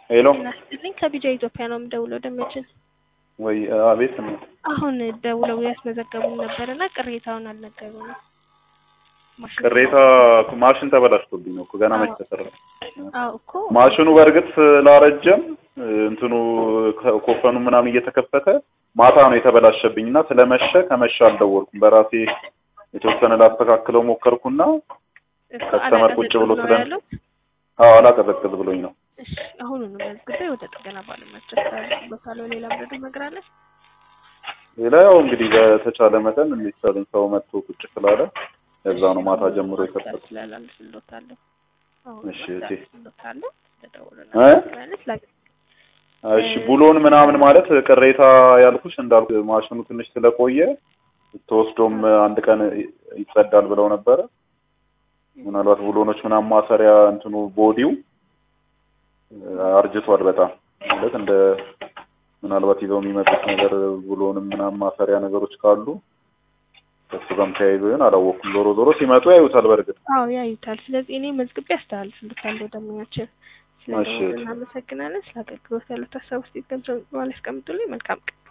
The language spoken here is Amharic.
ሄሎ እናስጥልኝ ከቢጃ ኢትዮጵያ ነው የምደውለው። ደመችን ወይ አቤት ነው አሁን ደውለው ያስመዘገቡን ነበርና ቅሬታውን አልነገሩንም። ማሽኑ- ቅሬታ ማሽን ተበላሽቶብኝ ነው እኮ ገና መች ተሰራ አዎ እኮ ማሽኑ በእርግጥ ስላረጀም እንትኑ ከ- ኮፈኑ ምናምን እየተከፈተ ማታ ነው የተበላሸብኝ እና ስለመሸ ከመሸ አልደወልኩም በራሴ የተወሰነ ላስተካክለው ሞከርኩና እሱ ከስተመር ቁጭ ብሎ አላቀዘቅዝ ነው ስለ- ያለው። አዎ አላቀዘቅዝ ብሎኝ ነው እሺ አሁኑኑ መዝግቤ ወደ ጥገና ባለሙያዎች አስተላልፍበታለሁ። ሌላ ምረዱ ነገር አለ? ሌላ ያው እንግዲህ በተቻለ መጠን የሚቻልን ሰው መጥቶ ቁጭ ስላለ ለዛ ነው ማታ ጀምሮ የከፈቱ ስላላልፍሎታለሁ። እሺ፣ እሺ። ስሎታለሁ ተደውሎና እ? ማለት ላ እሺ ቡሎን ምናምን ማለት ቅሬታ ያልኩሽ እንዳልኩ ማሽኑ ትንሽ ስለቆየ ተወስዶም አንድ ቀን ይጸዳል ብለው ነበረ። ምናልባት ቡሎኖች ምናምን ማሰሪያ እንትኑ ቦዲው አርጅቷል በጣም ማለት እንደ ምናልባት ይዘው የሚመጡት ነገር ቡሎንም ምናምን ማሰሪያ ነገሮች ካሉ ከሱ ጋርም ተያይዞ ይሆን አላወኩም። ዞሮ ዞሮ ሲመጡ ያዩታል። በእርግጥ አዎ ያዩታል። ስለዚህ እኔ መዝግቤ አስተላልፍልታለሁ ደንበኛችን። እሺ። ስለደወሉ እናመሰግናለን። ስለ አገልግሎት ያሉት ሀሳብ ውስጥ ገንዘብ ማለት ያስቀምጡልኝ። መልካም ቀን